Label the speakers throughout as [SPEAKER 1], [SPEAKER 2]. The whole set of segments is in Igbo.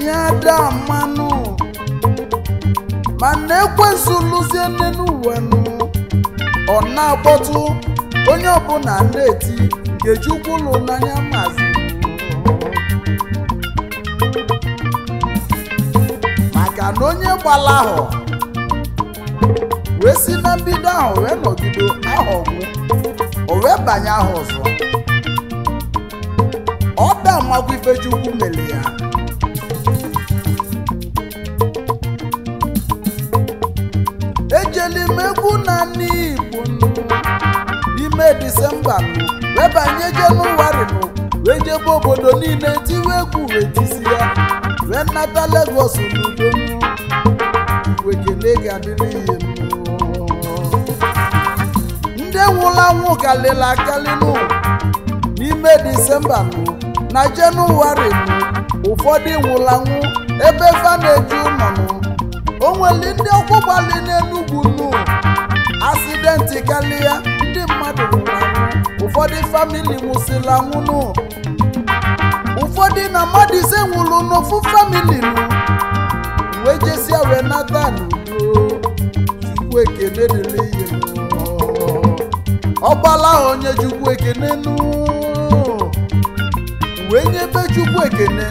[SPEAKER 1] anyị ada mmanụ mana ekwensu lụzie nne n'ụwa nụ ọ na-akpọtụ onye ọbụla na-eti nke chukwu lụ n'anya mazi maka na onye gbala ahụ wee si na mbido ahụ wee nọgido ahụ ọgwụ o wee banye ahụ ọzọ ọ da makwa ife chukwu mere ya ejeli m egwu na n'igbo nụ n'ime disemba nụ wee banye jenụwarị nụ wee jebe obodo niile tiwe egwu wee tisi ya wee nata legos n'udo nụ igwe kele ga-adịrị ihe nụ ndị nwụrụ anwụ kalịla akalị nụ n'ime disemba nụ na jenụwarị nụ ụfọdụ nwụrụ anwụ ebe fa na-eju ụlọ nụ o nwere ndị ọkwụ gbali n'enugwu nụ asidenti karịa ndị mmadụ nwụrụ anwụ ụfọdụ famili nwụsịrị anwụ nụ ụfọdụ na mmadụ ise nwụrụ n'ofu famili nụ wee jesia wee nata n'udo chukwu ekene dịrị ihe nụ ọgbala ahụ onye chukwu ekene nụ wee nyebe chukwu ekene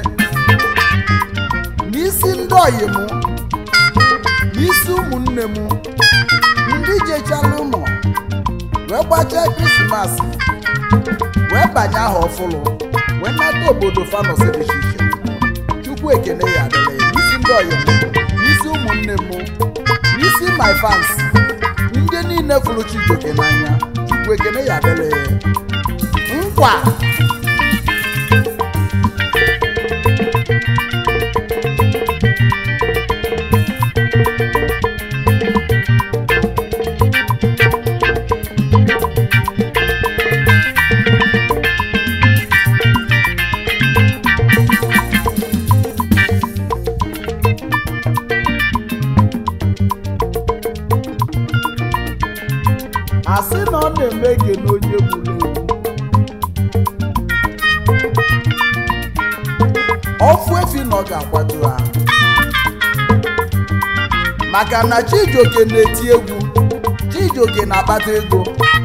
[SPEAKER 1] n'isi ndị ọyị mụ n'isi ụmụnne m ndị jechala ụlọ wee gbachaa krismas wee banye aha ọfụlụ wee nata obodo fanọsi dị iche iche chukwu ekene ya adịla ya n'isi ndị ọyị m n'isi ụmụnne m n'isi my fans ndị niile fụrụ chijioke n'anya chukwu ekene ya adịla ya nkwa asị na ọ na-eme ege n'onye gburu egwu ọfụ efi na ọ ga-akwado ha maka na chijioke na-eti egwu chijioke na-akpata ego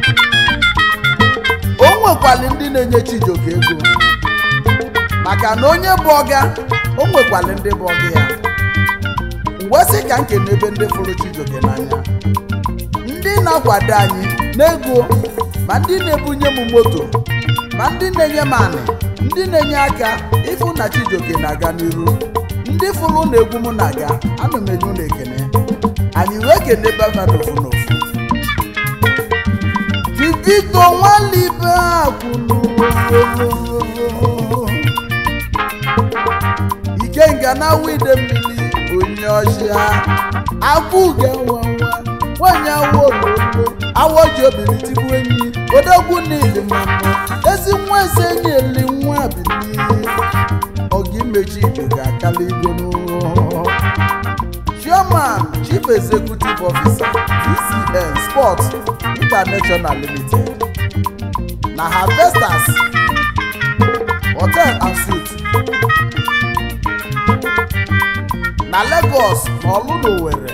[SPEAKER 1] o nwekwali ndị na-enye chijioke ego maka na onye bụ ọga o nwekwali ndị bụ ọga ya mgbe sị ka nkene ebe ndị fụrụ chijioke n'anya ndị na-akwado anyị n'ego ma ndị na-ebunye m moto ma ndị na-enye m anị ndị na-enye aka ịfụ na chijioke na-aga n'iru ndị fụrụ na egwu m na-aga ana m enye ụlọ ekene anyị wee kene baba n'ofu n'ofu Vivito nwalibe akwụnụ ikenga na wide mmiri onye ọchịa agwụga nwanwa nwanyị awọ ololo awọ ji obiri tigbu enyi odogwu niile mmanụ ezi nwa eze enyi eli nwa bili ọga imechi ibe ga-akala igo n'ụlọ chairman chief executive officer tcn sports international limited na harvesters hotel and suites na lagos na ọlụna owere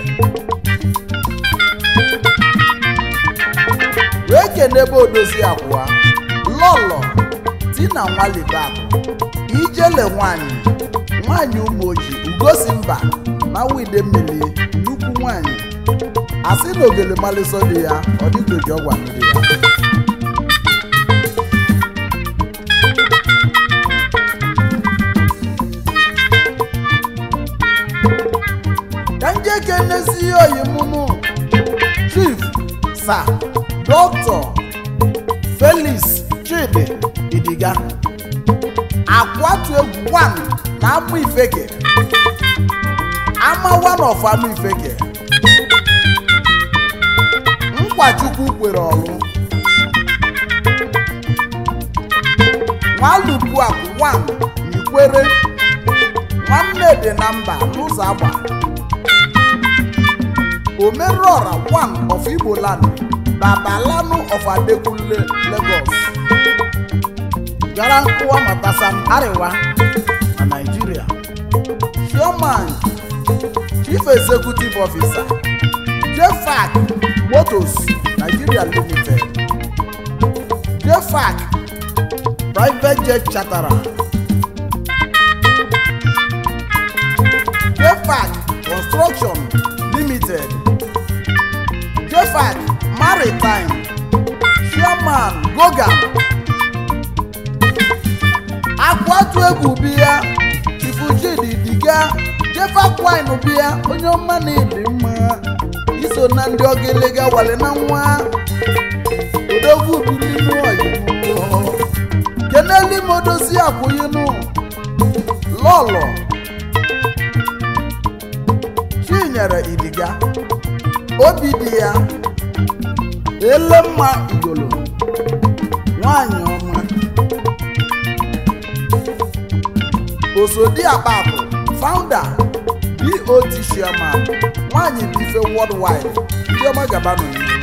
[SPEAKER 1] wee kenebe odozi abụọ lọlọ di na nwalibakụ ijele nwanyị nwanyị ụmụ oji ugosi mba na wide mmiri nnukwu nwanyị asị na ogele mmalịsọ dị ya ọ dịgoji ọgwa ndị ya ka nje kenezi oyimunu chief sa dọkịta felix chidi idiga akwatu egwu 1 na amụ ifeke ama one of amụ ifeke nkwachukwu kwere ọrụ nwalupu akụ 1 n'ikwere nwanne dị na mba n'ụzọ agba omerọra 1 of igbo land babalanu of adekunle lagos gara nkụwa matasam ariwa na naijiria chairman chief executive officer jefac motors nigeria limited jefac private jet charterer jefac construction limited jefac maritime chairman gogan akwatu egwu biya chifujidi diga jefakwine biya onye ọma na-ebi mma iso na ndị ogelega wale na nwa odogwu bilinu oyibo keneli modozi akwụyinu lọlọ chinyere idiga obi dị ya elemma igolo nwanyị ọma osodi akpapụ founder bot chairman nwanyị bife worldwide ndị ọma gaba n'oyibo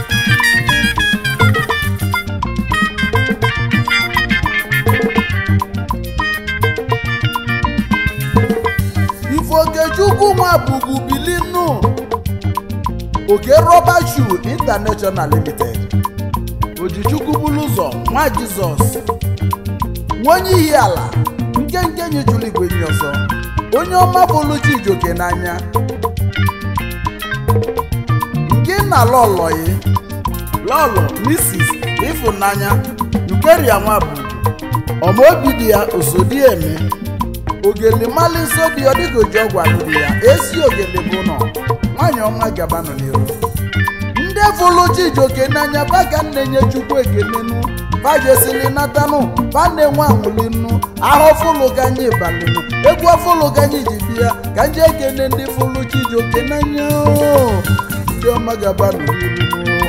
[SPEAKER 1] ifokechukwu nwa bubu bilinu oke rọba shoe international limited ojichukwu bulu ụzọ nwa jizọs nwenye ihi ala nkenke nyejuru igwe nyi ọzọ onye ọma bụluchi ijoke n'anya nke na lọlọyi lọlọ misis ịfụnanya nkeria nwa bụ ọmaobi dị ya osodieme ogele mali nso dị ọ dịka oji ọgwụ alụrụ ya esi ogele bụ nọ nwanyị ọma gabanụ n'iru ndị fụlụ chijoke n'anya baga na-enye chukwu ekelenu bajesili natanụ ba na-enwe anwụlinu ahụ fụlụ ganye balinu egwu fụlụ ganye ji bịa ka nje ekene ndị fụlụ chijoke n'anya ndị ọma gabanụ n'iru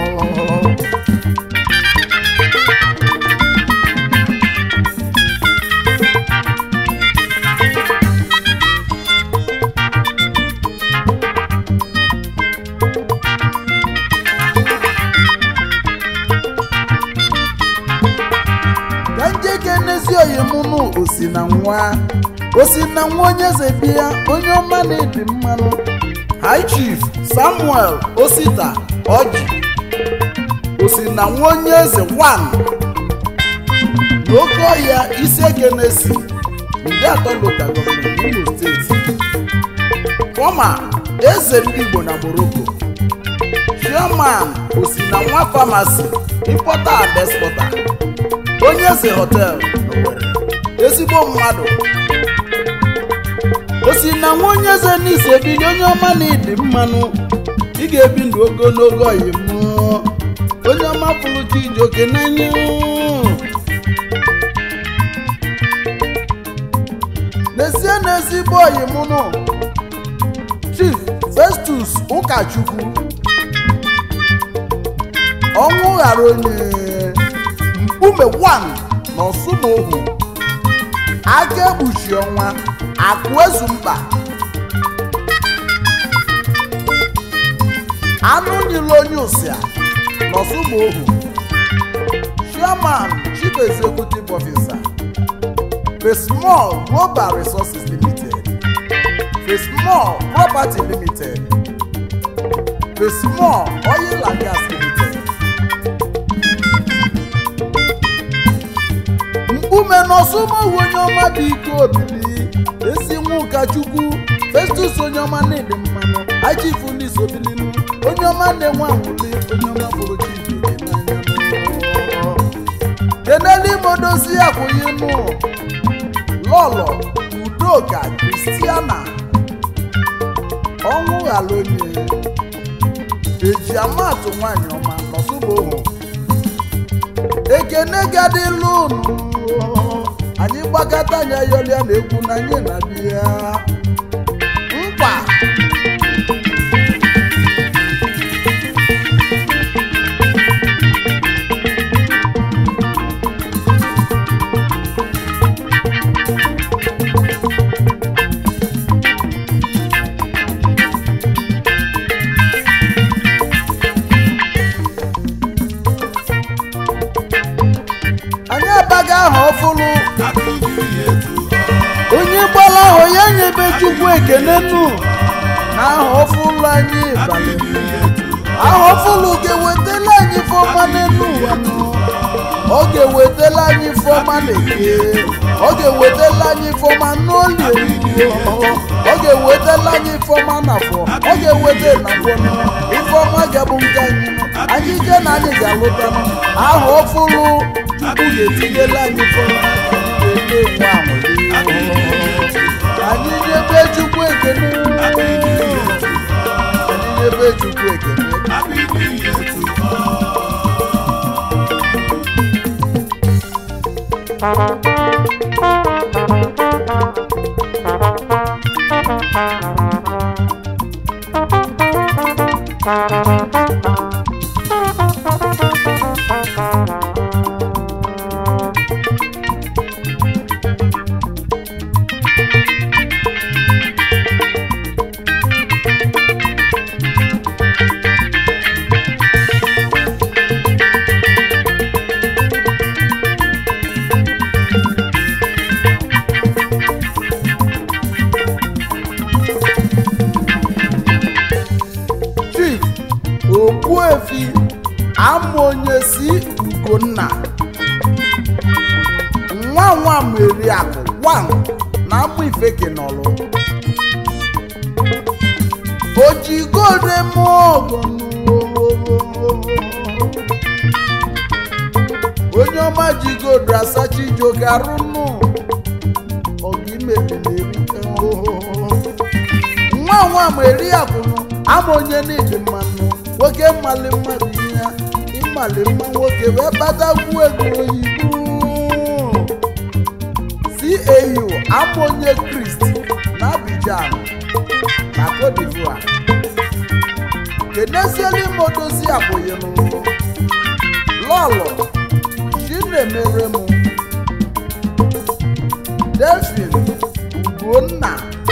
[SPEAKER 1] ka njeke n'ezi oyimụnụ osi na nwa osi na nwa onye eze bịa onye ọma na-ebi mmanụ high chief samuel osita ọjị osi na nwa onye eze wan n'oke ọhịa isi ekenesi ndị atọ local gọọmenti imo steeti fọma eze ndị igbo na morocco chairman osi na nwa famasi importer and exporter onye eze hotel Owerri. ezigbo mmadụ o si na nwa onye eze n'isi ebili onye ọma na ịdị mmanụ ị ga-ebi ndụ ogologo oyi mụọ onye ọma pụrụ chi ijoke n'anya n'ezie na ezigbo oyi mụnụ chief festus ụkachukwu ọnwụ ghara onye mkpume 1 na ọsụmohu aka ekpuchi ọnwa akụ ezu mkpa anụ niile onye ụsịa na ọsụmohu chairman chief executive officer Fesmall global resources limited Fesmall property limited Fesmall oil and gas limited mkpume n'ọsụmohu onye ọma dị ike obili ezi nwa ụkọchukwu festus onye ọma na-ede mmanụ achifu ndị sobilinu onye ọma na-enwe anwụli onye ọma bụrụ chijoke n'anya keneli modozi akwụghịnụ lọlọ udoka kristiana ọnwụ ghara onye eji amatụ nwanyị ọma n'ọsụmohu ekene gadịlụ unu anyị gbakọta anya yọlịa na egwu na anyị na bịa mkpa anyị abaga aha ọfụlụ onye gbara ahụ ya nyebeju ekene nụ na aha ọfụlụ anyị balị aha ọfụlụ ga-ewetala anyị fọma n'elu ụwa nụ ọ ga-ewetala anyị fọma n'eke ọ ga-ewetala anyị fọma n'olie ọ ga-ewetala anyị fọma n'afọ ọ ga-eweta n'afọ nụ ifeọma ga-abụ nke anyị nụ anyị je na anyị ga-alụta nụ aha ọfụlụ chukwu ga-etinyela anyị fọma ga-ete nwa anyị nyebe chukwu ekene anyị nyebe chukwu ekene chief okpuefi ama onye si ugonna nwa nwa meriakụ wan na amụ ifeke n'ọlụ ojigode mọgụ onye ọma jigodo asachi jogarụnụ ọga imebiri nwa nwa ma eri akwụnụ ama onye n'ịdị mmanụ nwoke mmali mmadụ ihe ịmali mma nwoke wee kpatakwu ego oyibo cau ama onye krist na abidjan na cote divoire keneziela ime odozi abụghị m lọlọ chinemere m delfin ugonna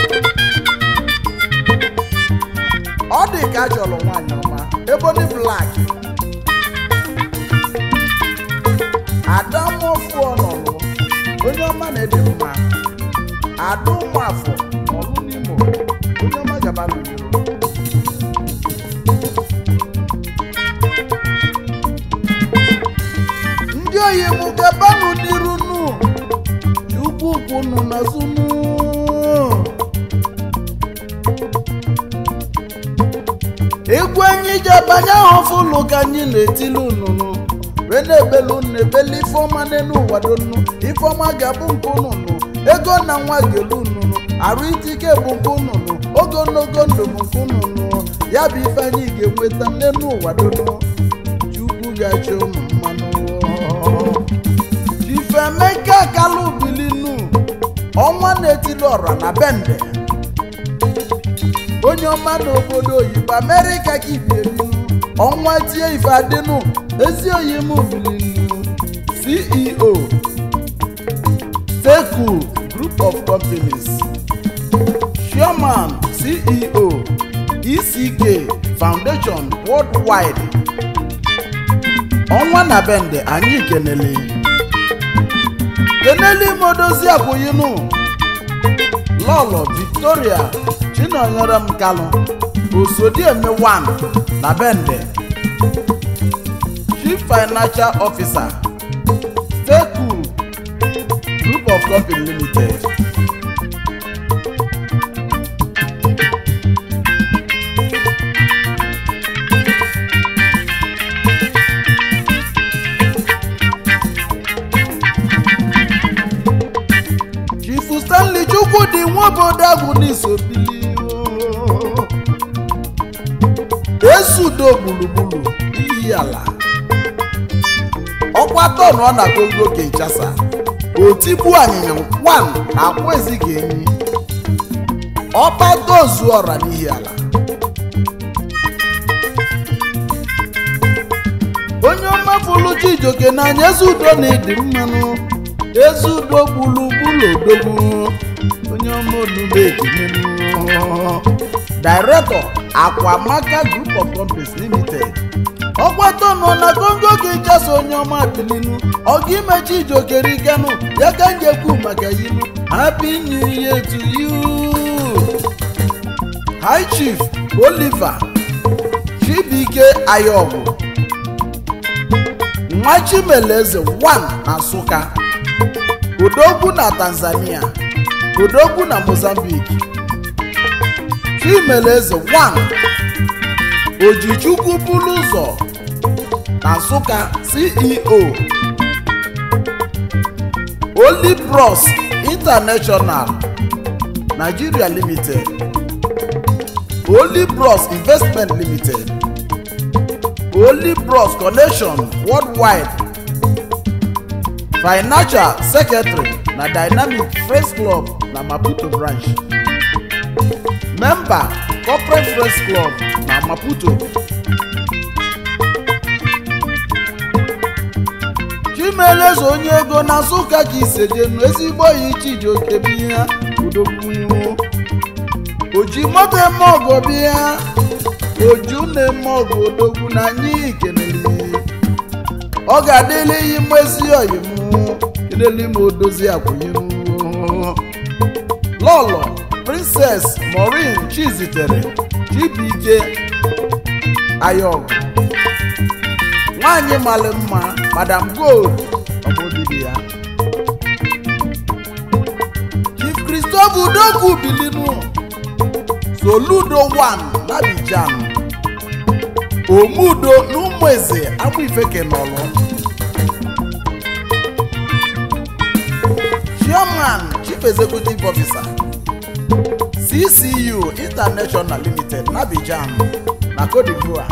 [SPEAKER 1] ọ dị ka a chọrọ nwaanyị ọma ebony black adamofu ọnọlụ onye ọma na-ede mma ada ụmụafọ ọlụ n'imo onye ọma gaba n'iro ndị oyi m gabanụ n'iru nụ ukwu ukwu nụ n'azụ nụ egwu anyị ji abanye ahụ fụlụ ka anyị na-etili ununu wee na-ebelu unu ebeli ifeọma n'elu ụwa donu ifeọma ga-abụ nke ununu ego na nwa ga-elu ununu arụ itike bụ nke ununu ogologo ndụ bụ nke ununu ya bụ ife anyị ga-enweta n'elu ụwa donu chukwu ga-achọ ụmụ mmanụ ifemeka kalụ bilinu ọnwa na-etili ọra na bende onye ọma n'obodo oyibo amerịka ka ibiebinu ọnwa tie ife adịnụ ezi oyi m bilinu ceo teku group of companies chairman ceo eck foundation worldwide ọnwa na bende anyị kenele kenele imodozi abụghịnụ lọlọ victoria chinonyere m kalụ osodieme 1 na bende chief financial officer teku group of company limited chief stanley chukwudi nwaobodo agwụ n'isobili esudo gburugburu iyi ala ọkwa tọn ọ na kongo kinshasa otibu anyịnya wan na akwa ezighị enyi ọba tozu ọra n'ihi ala onye ọma fụlụ chijoke n'anya eze udo na ịdị mmanụ eze udo gburugburu odogwu onye ọma olugbo ekenenu director akwamaka group of companies limited ọgbata nọ na kongo kinshasa onye ọma bilinu ọga imechi ijokerikenu ya ka njekwu maka yinu happy new year to you high chief oliver chibuike ayọgwụ nwa chimeleze 1 na nsụka odogwu na tanzania odogwu na mozambique chimeleze 1 ojichukwu bulu ụzọ na nsụka ceo olibros international nigeria limited olibros investment limited olibros connection worldwide financial secretary na dynamic friends club na maputo branch member corporate friends club na maputo chimeleze onye ego na nsụka ka isejenu ezigbo yi chijioke biya udokwu oji moto eme ọgọ bịa oju na-eme ọgụ odogwu na anyị keneli ọ ga-adịla iyi mmezi oyim keleli ma odozi akwụnyem lọlọ princess maureen chizitere chibuike ayọgụ nwanyị mara mma madam gold ọbụdịdị ya chief christopher udogwu bilinu soludo 1 n'abidjan omudo n'ụmụeze amụifeke nọlụ chairman chief executive officer ccu international limited n'abidjan na cote divoire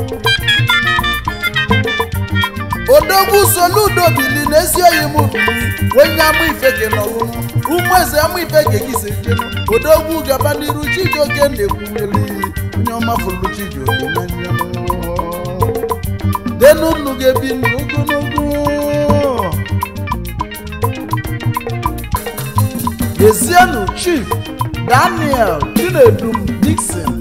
[SPEAKER 1] odogwu soludo bili n'ezi oyi m bili onye amụifeke nọlụ ụmụeze amụifeke gị si jenu odogwu gaba n'iru chijioke na-ekwunyeli onye ọma fụrụ chijioke na njem denu nnu ga-ebi ndụ ogologo Ezienu chief daniel chinedum dixon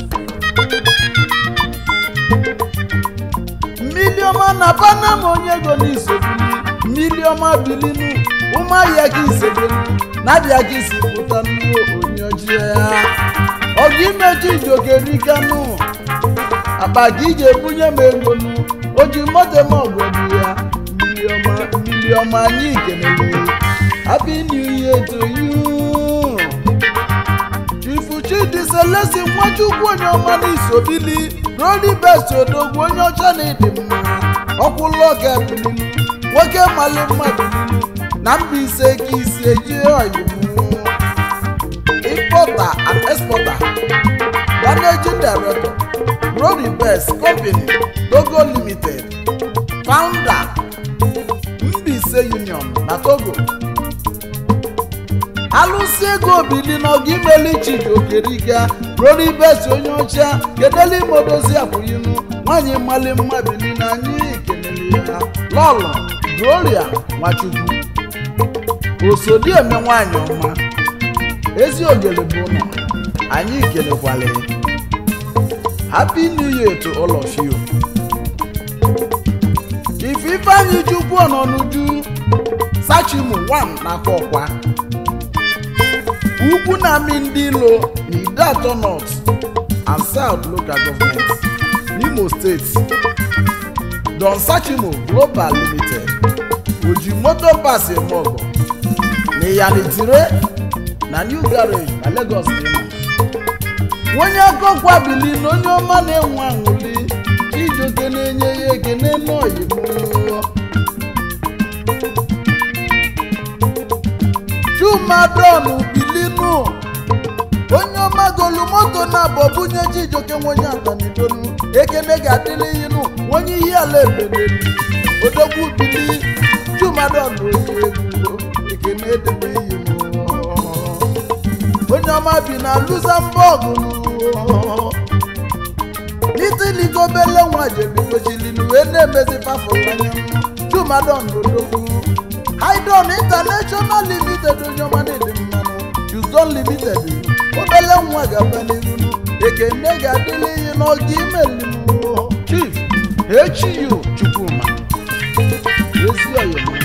[SPEAKER 1] mmiliọma na panam onye ego n'isobili mmiliọma bilinu ụmụahịa gị isebelu na-abịa gị si pụta nnuo onye ojii ya ọgụ imechi ijokerikanu akpa gị ga-ebunye m ego nu o ji moto m ọgwọbi ya mmiliọma mmiliọma anyị kenele happy new year to you chifu chidi selesi nwachukwu onye ọma n'isobili roli best odogwu onye ọcha na ịdị mma ọkwụlọga bilinu nwoke mali mma bilinu na mbaise ka ise jie oyimu importer and exporter managing director roli best company togo limited founder mbaise union na togo alụsị ego bili n'ọgụ imeli chidi okeriga ruo ibesi onye ọcha kedeli modozi akwụyinu nwanyị mali mma bili na anyị kelele ya lọlọ gloria nwachukwu osodieme nwanyị ọma ezi ogele bụ ụlọ anyị kelekwala ya happy new year to all of you ife ifeanyị chukwu ọnọnuju sachimu 1 n'aka ọkwa ugwu na-amị ndị ilo na ide atọ north and south local government n'imo steeti don sachimo global limited oji moto pass emogo na iyanitire na new garage na lagos dịma onye akọkwa bili na onye ọma na-enwe aṅụli ijoke na-enye ya ekene n'oyibo chumadon bilinu onye ọma golu moto na-abụ bunye chijoke nwenye atanidonu ekene ga-adịrị inu onye ihe ala ebedelu odogwu bili chumadon onye egwu ekene edebe iyi m onye ọma bi na luxembourg nitiligobele nwa jebigochilinu wee na-emezi pafụlanya chumadon odogwu Haidon International Limited onye ọma na-ede mmanụ Juzon Limited obele nwa ga-aba n'iru ekene ga-adịrị ihe n'oge imelimu Chief HU Chukwuma ezi oyoma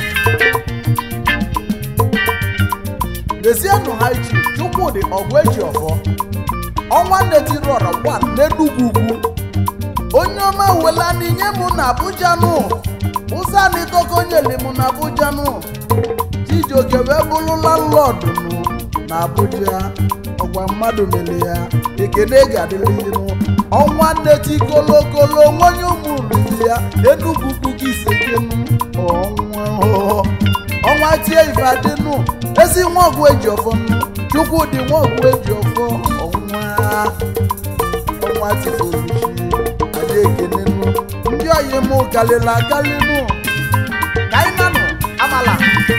[SPEAKER 1] Desienu High Chief Chukwudị ọgụ eji ọfọ ọnwa netiri ọra gwa n'enugwu ugwu onye ọma wela n'inye m na abuja nụ ụzọ anịtọka nyeli m na abuja nụ chijioke wee bụrụ landlọdụ nụ na abuja ọgwa mmadụ mere ya ekene ga-adịrị nụ ọnwa nneti kolokolo nwonye ụmụ riri ya enugwu ugwu gị isekenu ọnwa ọnwa tie ife adịnụ ezi nwa ọgwụ eji ọfọ nụ chukwudị nwa ọgwụ eji ọfọ ọnwa ọnwa tifoluchi adị ekene nụ ndị oyi m kalịla akalị nụ ka anyị nanụ amala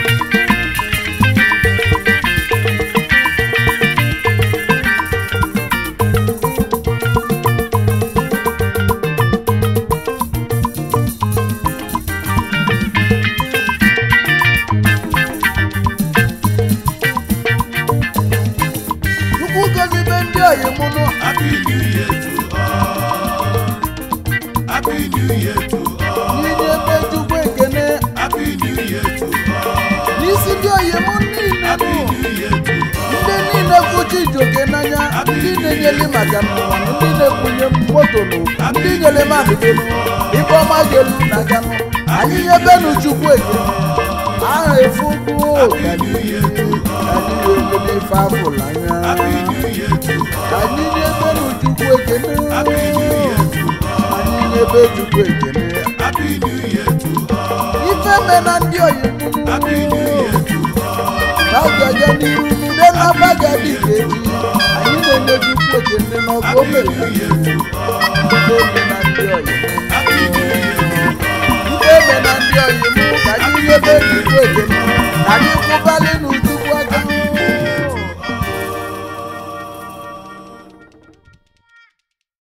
[SPEAKER 1] chukwu gozibe ndị oyi m nụ
[SPEAKER 2] Happy New Year to all. Happy New Year to all.
[SPEAKER 1] n'inye ebe chukwu ekene
[SPEAKER 2] Happy New Year to all.
[SPEAKER 1] n'isi ndị oyi m niile
[SPEAKER 2] Happy
[SPEAKER 1] nụ
[SPEAKER 2] New Year to all.
[SPEAKER 1] ndị niile kwuchi ijoke n'anya ndị na-enyeli maka n'ụwa ndị na-ekwunye m moto nụ ndị nyere m adịbenụ ibe ọma ga-elu n'aka nụ anyị nyebenu chukwu ekene aha efukwu anyị ga-elele ife afụla
[SPEAKER 2] Happy
[SPEAKER 1] anya
[SPEAKER 2] New Year to all.
[SPEAKER 1] anyị nyebenu chukwu ekene
[SPEAKER 2] Happy New Year to all.
[SPEAKER 1] anyị nyebe chukwu ekene
[SPEAKER 2] Happy New Year to all.
[SPEAKER 1] ife me na ndị oyi
[SPEAKER 2] Happy New Year to all.
[SPEAKER 1] na ọgaga n'iru n'ude n'aba ga-adị ka eji anyị na-enye chukwu ekene n'ọgụ o mere na ndị oyi na ndị oyi